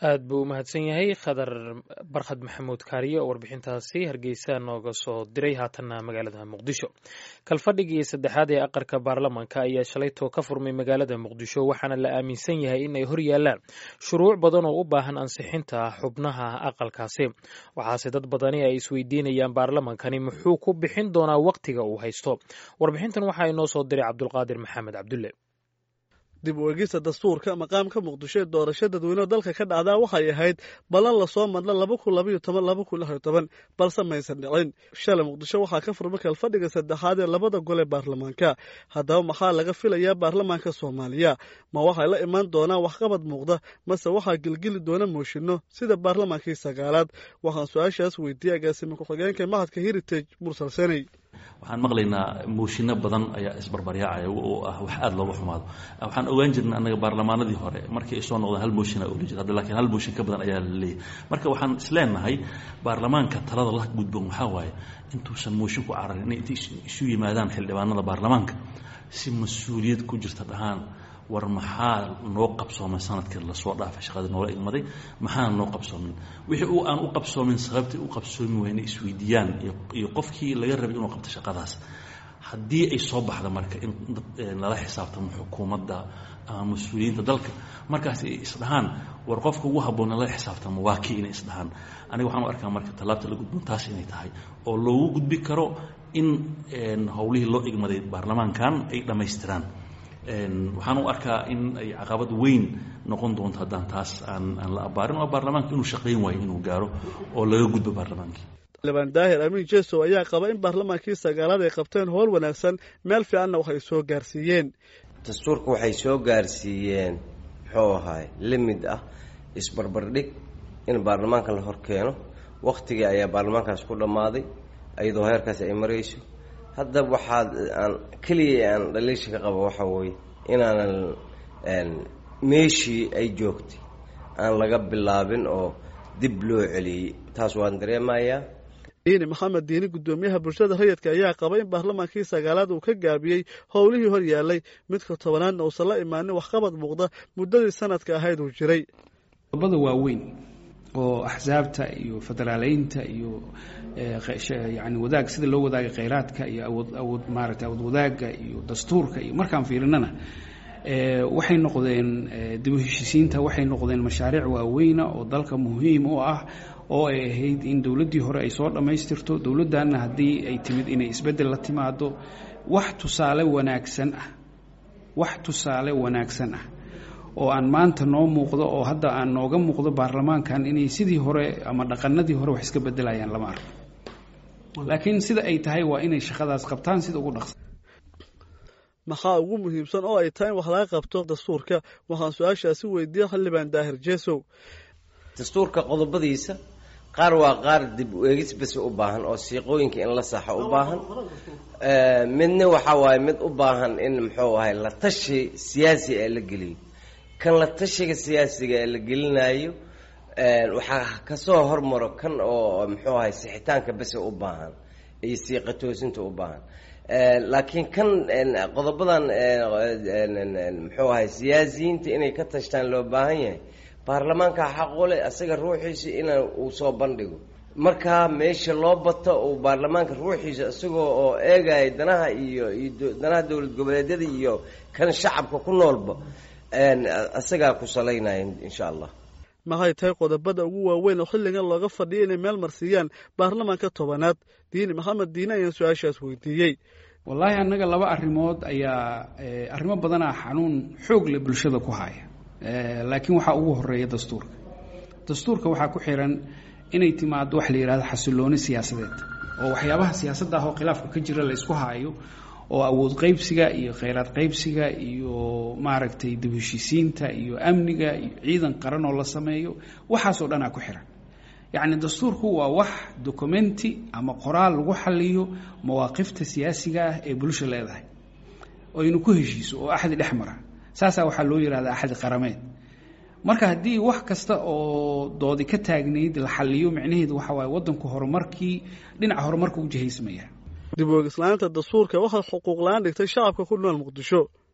aad buu u mahadsan yahay khadar barkhad maxamuud kaariye oo warbixintaasi hargeysa nooga soo diray haatanna magaalada muqdisho kalfadhigii saddexaad ee aqalka baarlamanka ayaa shalaytoo ka furmay magaalada muqdisho waxaana la aaminsan yahay in ay hor yaalaan shuruuc badan oo u baahan ansixinta xubnaha aqalkaasi waxaase dad badani ay isweydiinayaan baarlamankani muxuu ku bixin doonaa wakhtiga uu haysto warbixintan waxaa inoo soo diray cabdulqaadir maxamed cabdulle dib u egista dastuurka maqaamka muqdisho ee doorasho dadweyneho dalka ka dhacdaa waxay ahayd ballan lasoo madla laba kun labaiyo toban laba kun lix iyo toban balse maysan dhicin shalay muqdisho waxaa ka furmay kalfadhiga saddexaad ee labada gol ee baarlamaanka haddaba maxaa laga filayaa baarlamaanka soomaaliya ma waxay la imaan doonaan waxqabad muuqda mase waxaa gelgeli doona mooshinno sida baarlamaankii sagaalaad waxaan su-aashaas weydiiyey agaasime ku-xigeenka mahadka heritage mursal seney waxaan maqlaynaa mooshinno badan ayaa isbarbaryaacaya oo ah wax aada looga xumaado waxaan ogaan jirnay annaga baarlamaanadii hore markii ay soo noqdeen hal mooshinaa oli jir hadda lakiin hal mooshin ka badan ayaa la leeyahay marka waxaan isleenahay baarlamaanka talada la gudboon waxaa waaye intuusan mooshin ku cararin inay intay isu yimaadaan xildhibaanada baarlamaanka si mas-uuliyad ku jirta dhahaan war maxaa noo qabsoomay sanadkii lasoo dhaafay shaqadii noola igmaday maxaana noo qabsoomin wixii uu aan u qabsoomin sababtii u qabsoomi waa inay isweydiiyaan iyo qofkii laga rabay inuu qabto shaqadaas haddii ay soo baxda marka in lala xisaabtamo xukuumadda ama mas-uuliyiinta dalka markaas ay isdhahaan war qofka ugu habboon lala xisaabtamo waa kii inay isdhahaan aniga waxaan u arkaa marka tallaabta la gudboon taas inay tahay oo loogu gudbi karo in howlihii loo igmaday baarlamaankan ay dhammaystiraan waxaan u arkaa in ay caqabad weyn noqon doonto haddaan taas aan aan la abaarin oo baarlamaanka inuu shaqayn waayo inuu gaaro oo laga gudbo baarlamaankii xildhibaan daahir amiin jesow ayaa qaba in baarlamaankii sagaalaad ay qabteen howl wanaagsan meel fiicanna waxay soo gaarsiiyeen dastuurka waxay soo gaarsiiyeen muxuu ahaay limid ah isbarbardhig in baarlamaanka la hor keeno wakhtigii ayaa baarlamaankaas ku dhammaaday iyadoo heerkaas ay marayso hadda waxaad aan keliya aan dhaliisha ka qaba waxaa weeye inaanan meeshii ay joogtay aan laga bilaabin oo dib loo celiyey taas waan dareemayaa diini maxamed diini guddoomiyaha bulshada rayidka ayaa qaba in baarlamaankii sagaalaad uu ka gaabiyey howlihii hor yaallay midka tobanaadna uusan la imaanin waxqabad muuqda muddadii sanadka ahayd uu jiray qodobada waaweyn oo axsaabta iyo federaaleynta iyo yani wadaag sida loo wadaaga kheyraadka iyo awood awood maaragtay awood wadaagga iyo dastuurka iyo markaan fiirinana waxay noqdeen dib u heshisiinta waxay noqdeen mashaariic waaweyna oo dalka muhiim u ah oo ay ahayd in dowladdii hore ay soo dhammaystirto dowladdanna haddii ay timid inay isbeddel la timaado wax tusaale wanaagsan ah wax tusaale wanaagsan ah oo aan maanta noo muuqdo oo hadda aan nooga muuqdo baarlamaankan inay sidii hore ama dhaqanadii hore wax iska bedelayaan lama arko laakiin sida ay tahay waa inay shaqadaas qabtaan sida ugu dhaqsa maxaa ugu muhiimsan oo ay tahay in wax laga qabto dastuurka waxaan su-aashaasi weydiiyey xildhibaan daahir jesow dastuurka qodobadiisa qaar waa qaar dib u eegis base u baahan oo siiqooyinka in la saxo u baahan midna waxaa waaye mid u baahan in muxuu ahay la tashi siyaasi ee la geliyo kan la tashiga siyaasiga ee la gelinayo waxaa kasoo hormaro kan oo muxuu ahay sixitaanka bese u baahan iyo siiqa toosinta u baahan laakiin kan qodobadan muxuu ahay siyaasiyiinta inay ka tashtaan loo baahan yahay baarlamaanka xaqule asaga ruuxiisa in uu soo bandhigo markaa meesha loo bato uu baarlamaanka ruuxiisa isagoo oo eegaya danaha iyo iyo danaha dowlad goboleedyada iyo kan shacabka ku noolba isagaa ku salaynaya insha allah maxay tahay qodobada ugu waaweyn oo xilligan looga fadhiya inay meel marsiiyaan baarlamaanka tobanaad diini maxamed diine ayaan su-aashaas weydiiyey wallaahi annaga laba arrimood ayaa arrimo badanaa xanuun xoog leh bulshada ku haya laakiin waxaa ugu horeeya dastuurka dastuurka waxaa ku xiran inay timaado wax la yidhahdo xasilooni siyaasadeed oo waxyaabaha siyaasadda ah oo khilaafka ka jira la isku haayo oo awood qaybsiga iyo kheyraad qaybsiga iyo maaragtay dib heshisiinta iyo amniga iyo ciidan qaran oo la sameeyo waxaasoo dhanaa ku xiran yacni dastuurku waa wax documenti ama qoraal lagu xaliyo mawaaqifta siyaasiga ah ee bulsha leedahay oynu ku heshiiso oo axdi dhex mara saasaa waxaa loo yihahdaa axdi qarameed marka haddii wax kasta oo doodi ka taagnayd la xaliyo micnaheedu waxa waaye waddanku horumarkii dhinaca horumarka u jihaysmaya dib u egislaanta dastuurka waxay xuquuq la-aan dhigtay shacabka ku nool muqdisho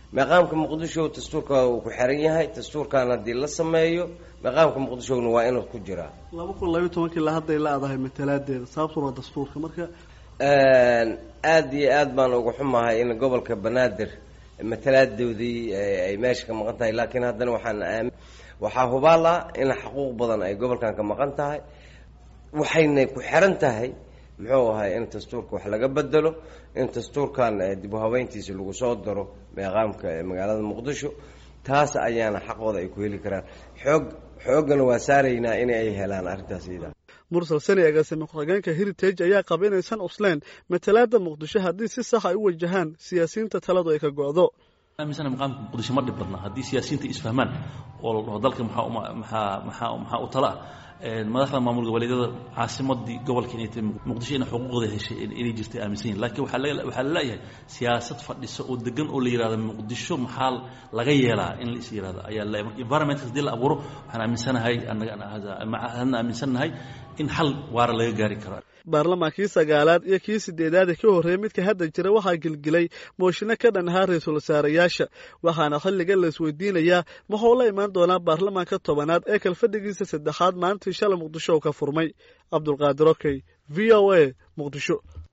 meeqaamka muqdisho dastuurka uu ku xiran yahay dastuurkan haddii la sameeyo meeqaamka muqdishona waa inuu ku jiraa laba kun labayo tobankii la hadday la-dahay matalaadeeda sababtuna waa dastuurka marka aada iyo aad baan uga xumahay in gobolka banaadir matalaadoodii ay meesha ka maqan tahay laakiin haddana waxaan aami waxaa hubaal ah in xuquuq badan ay gobolkan ka maqan tahay waxayna ku xiran tahay muxuu ahay in dastuurka wax laga bedelo in dastuurkan dib u habeyntiisa lagu soo daro meeqaamka magaalada muqdisho taas ayaana xaqooda ay ku heli karaan xoog xooggana waa saaraynaa in ay helaan arrintaas iyada mursal sani agaasime ku-xigeenka heritage ayaa qaba inaysan cusleen matalaada muqdisho haddii si sax ay u wajahaan siyaasiyiinta taladu ay ka go-do aaminsana maqaamka muqdisho ma dhib badna haddii siyaasiyiinta isfahmaan oo la dhaho dalka maxaa maxaa maxaa maxaa u tala ah madaxda maamul goboleedyada caasimadii gobolka inay tahay muqdisho ina xuquuqda heshay inay jirtay aaminsan yihin lakiin waxaa la waxaa la leeyahay siyaasad fadhisa oo degan oo la yihahdo muqdisho maxaa laga yeelaa in la is yihahdo ayaa la marka environmentka hadii la abuuro waxaan aaminsanahay annaga hadna aaminsannahay in xal waara laga gaari karo baarlamaankii sagaalaad iyo kii sideedaad ee ka horreeyey midka hadda jira waxaa gelgelay mooshino ka dhan ahaa ra-iisul wasaarayaasha waxaana xilligan la isweydiinayaa muxuu la imaan doonaa baarlamaanka tobanaad ee kalfadhigiisa saddexaad maalintii shalay muqdisho oo ka furmay cabdulqaadir okey v o a muqdisho